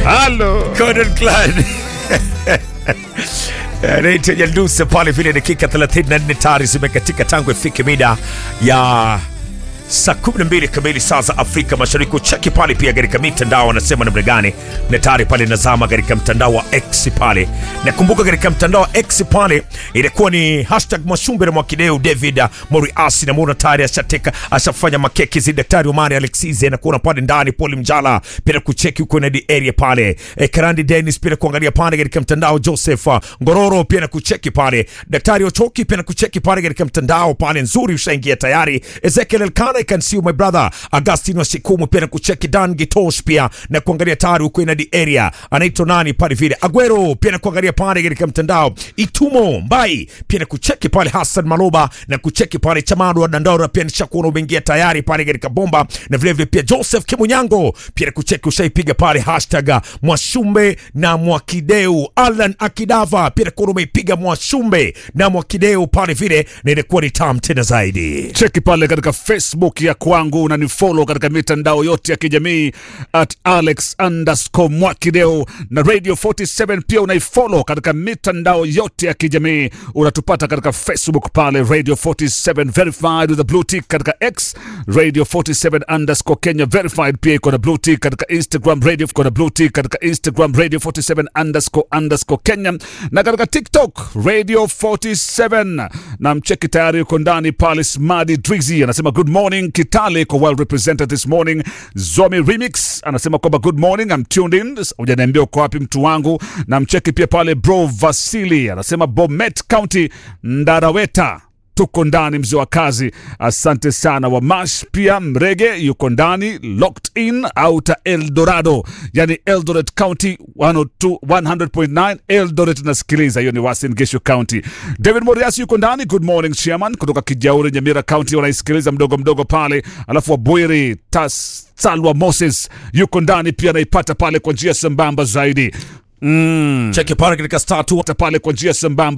Halo. Gordon Clan anaitwa Nyandusa pale vile, dakika 34 tayari zimekatika tangu ifike mida ya saa 12 kamili saa za Afrika Mashariki. Ucheki pale pia katika mitandao wanasema namna gani, na tayari pale nazama katika mtandao wa X pale. Nakumbuka katika mtandao wa X pale ilikuwa ni hashtag Mwashumbe na Mwakideu David Moriasi, na muona tayari ashateka ashafanya makeki zi daktari Omari Alexize na kuona pale ndani Paul Mjala pia kucheki huko na area pale e, Karandi Dennis pia kuangalia pale katika mtandao Joseph Ngororo pia na kucheki pale daktari Ochoki pia na kucheki pale katika mtandao pale nzuri ushaingia tayari Ezekiel Elkana I can see you my brother Agustin Wasikumu pia na kucheki Dan Gitosh pia na kuangalia tayari huko na area anaitwa nani pale vile Aguero pia na kuangalia pale katika mtandao Itumo Mbai pia na kucheki pale Hassan Maloba na kucheki pale Chamado wa Dandora pia nishakuona umeingia tayari pale katika bomba na vile vile pia Joseph Kimunyango pia na kucheki ushaipiga pale hashtag Mwashumbe na Mwakideu Alan Akidava pia na kuona umeipiga Mwashumbe na Mwakideu pale vile na inakuwa ni tam tena zaidi. Cheki pale katika Facebook ya kwangu, unanifollow katika mitandao yote ya kijamii at Alex underscore Mwakideu na Radio 47 pia unaifollow katika mitandao yote ya kijamii. Unatupata katika Facebook pale Radio 47 verified with a blue tick, katika X Radio 47 underscore Kenya verified, pia iko na blue tick katika Instagram Radio, iko na blue tick katika Instagram Radio 47 underscore underscore Kenya na katika TikTok Radio 47 na mcheki tayari yuko ndani pale Smadi Drizzy anasema good morning Kitale iko well represented this morning. Zomi Remix anasema kwamba good morning I'm tuned in. Hujaniambia uko wapi mtu wangu. Na mcheki pia pale bro Vasili anasema Bomet County Ndaraweta tuko ndani mzee wa kazi, asante sana. Wamash pia Mrege yuko ndani locked in outer Eldorado, yani Eldoret County 102 100.9 Eldoret nasikiliza, hiyo ni Uasin Gishu County. David Moriasi yuko ndani, good morning chairman, kutoka Kijauri Nyamira County, wanaisikiliza mdogo mdogo pale. Alafu Wabwiri Tas Salwa Moses yuko ndani pia, anaipata pale kwa njia sambamba zaidi. Mm. Cheki pale katika star tu pale kwa njia sambamba